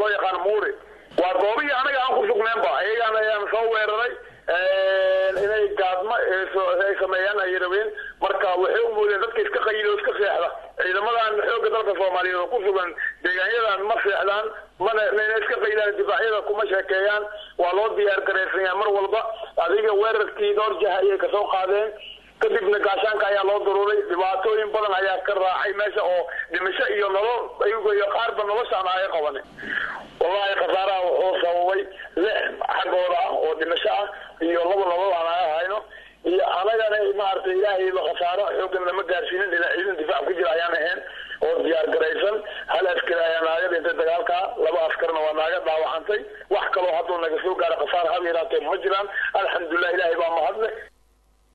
loo yaqaano muuri waa goobihii anaga aan ku sugneenba ayagaan ayaan soo weeraray inay gaadma ay sameeyaan ay rabeen marka waxay u moodeen dadka iska qayilo iska seexda ciidamadan xooga dalka soomaaliyeed oo ku sugan deegaanyadan ma seexdaan mana ina iska qaylaan difaacyada kuma sheekeeyaan waa loo diyaar garaysanyaa mar walba adiga weerarkii dhowr jah ayay kasoo qaadeen kadibna gaashaanka ayaa loo daruuray dhibaatooyin badan ayaa ka raacay meesha oo dhimasho iyo nolol ayago iyo qaarba noloshaan aga qabane wallahi khasaaraha wuxuu sababay lix xaggooda ah oo dhimasho ah iyo laba nolol aan aga hayno iyo anagana maaragtay ilaahayba khasaaro xoogan lama gaarsiinin ilaa ciidan difaac